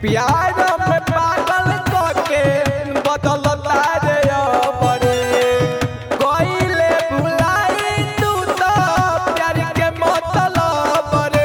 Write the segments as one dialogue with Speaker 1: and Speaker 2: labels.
Speaker 1: प्यार में पागल कके बदलता रे अबरे कइले भुलाई तू तो प्यार के मतलब रे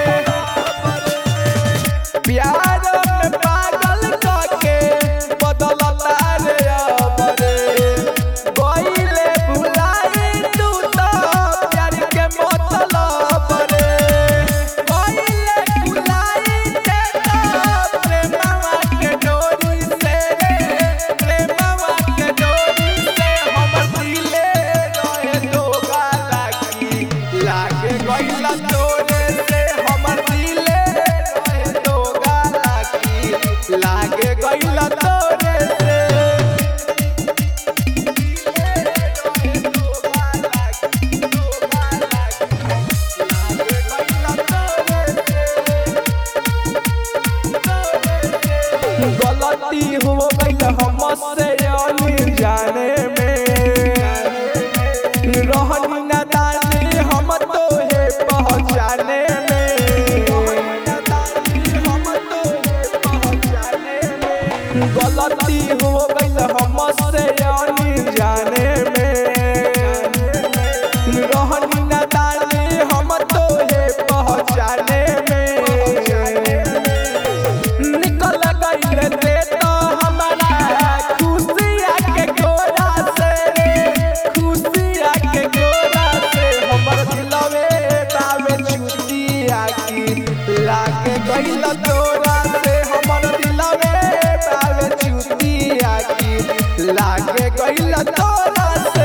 Speaker 1: प्यार में पागल कके बदलता रे अबरे कइले भुलाई तू तो प्यार के मतलब रे कइले भुलाई ते तो प्रेमवा के डोरी से प्रेमवा के डोरी से हमर दिले रहे धोखा लागी लागे गइला तोरे से हमर दिले रहे धोखा लागी लागे गइला तोरे से गलती हो गई हमसे जाने में रहनी न दानी हम तो है पहचाने में गलती हो गई हमसे जाने में रहनी न दानी हम तो है पहचाने में निकल गइल रे तो हमारा खुशिया के गोरा से खुशिया के गोरा से हमर दिलवे बावे छुटिया की लागे गइल तोरा से हमर दिलवे बावे छुटिया की लागे गइल तोरा से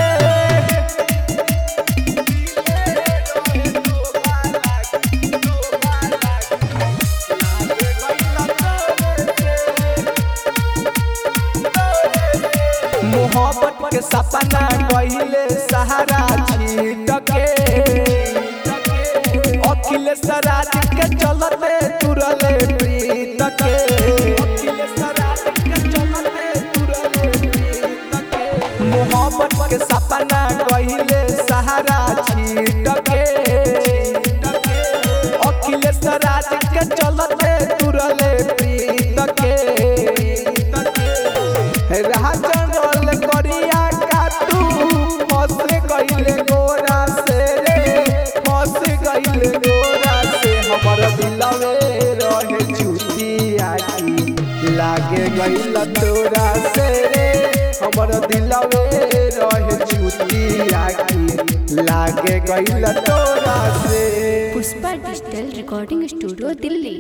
Speaker 1: मोहब्बत के सपना कहिले सहारा छीट के अखिलेश राज के चलते तुरले प्रीत के मोहब्बत के सपना कहिले सहारा छीट के अखिलेश राज के चलते तुरले प्रीत के राजनल करिया काटू फंस गइले गोरा से रे फंस गइले गोरा से हमर दिलवे रहे छुटिया की लागे गइल तोरा से रे हमर दिलवे रहे छुटिया की लागे गइल तोरा से
Speaker 2: Pushpa digital recording studio Delhi